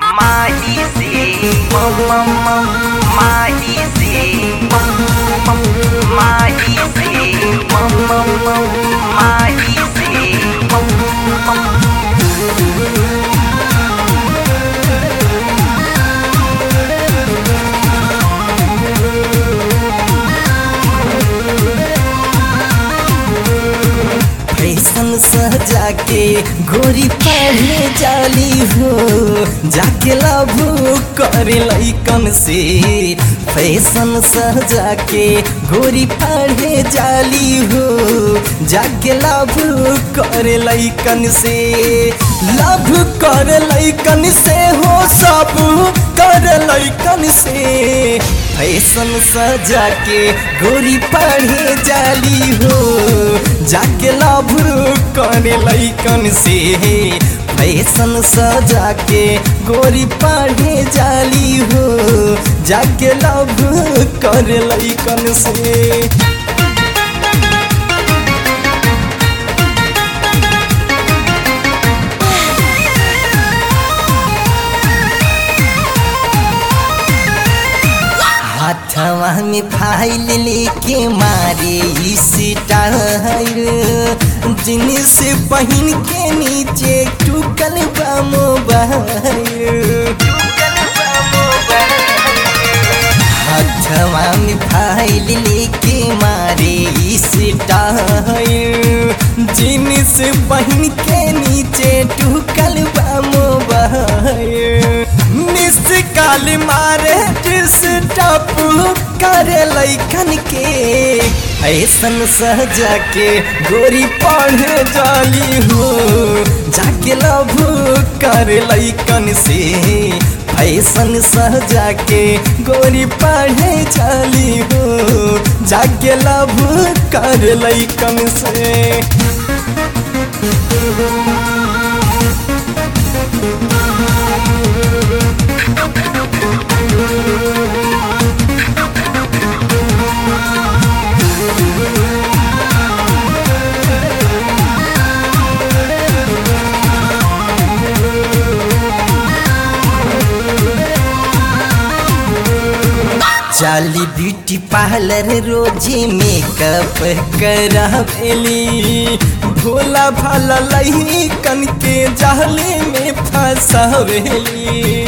माही से मम मम मम माही से मम मम माही से मम मम मम माही से मम मम फैशन सजा के गोरी पहने जाली हो जाके लाभू करे लैकन से फैशन सजा के गोरी पहने जाली हो जाके लाभू करे लैकन से लाभ कर लैकन से हो सब कर लैकन से फैशन सजा के गोरी पढ़े जाली हो जाके लाभ करे लैकन से फैशन सजा के गोरी पढ़े जाली हो जाके लाभ करे लैकन से हाथवा में फाइल लेके मारे स्टाइल जींस पहन के नीचे टूकल बा मोबाइल हाथवा में फाइल लेके मारे स्टाइल जींस पहन के नीचे टूकल बा मोबाइल मिस काल मारे डिस्टर्ब करे लैकन के ऐसन सहजा के गोरी पढ़े जाली हो जाके लभ करे लैकन से फैशन सहजा के गोरी पढ़े जाली हो जाके लभ कर लैकन से जाली ब्यूटी पार्लर रोजे मेकअप करावेली भोला भाला लही कन के जाले में फंसावेली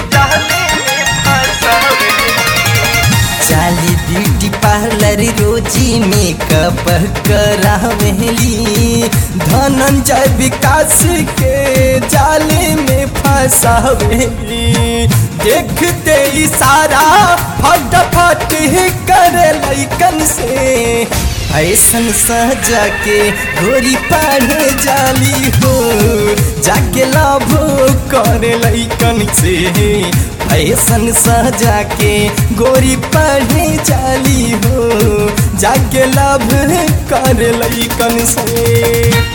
जाली ब्यूटी पार्लर रोजी मेकअप करावेली धनंजय विकास के जाले में फंसावेली देखते इशारा फटाफट कर लैकन से ऐसन सजा के गोरी पढ़े जाली हो जाके लाभ करे लैकन से ऐसन सजा के गोरी पढ़े जाली हो जाके लाभ कर लैकन से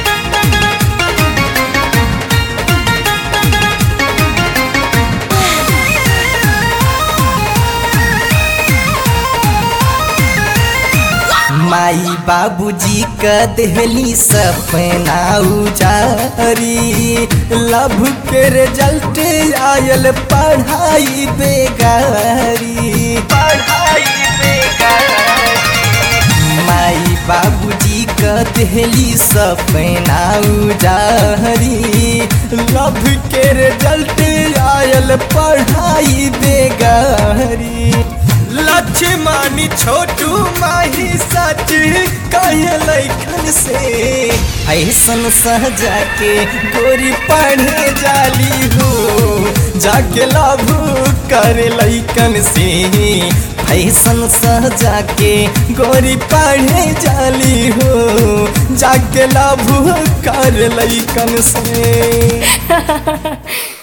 माई बाबूजी का देहली सपना उजारी लभ के रिजल्ट आयल पढ़ाई बेगारी पढ़ाई बेकार माई बाबूजी का देहली सपना उजारी लभ के रिजल्ट आयल पढ़ाई बेगारी लक्ष्मणी छोटू माही सच कहे लैखन से ऐसन सहजा के गोरी पढ़े जाली हो जाके लाभ करे लैकन से ऐसन सहजा के गोरी पढ़े जाली हो जाके लाभ कर लैकन से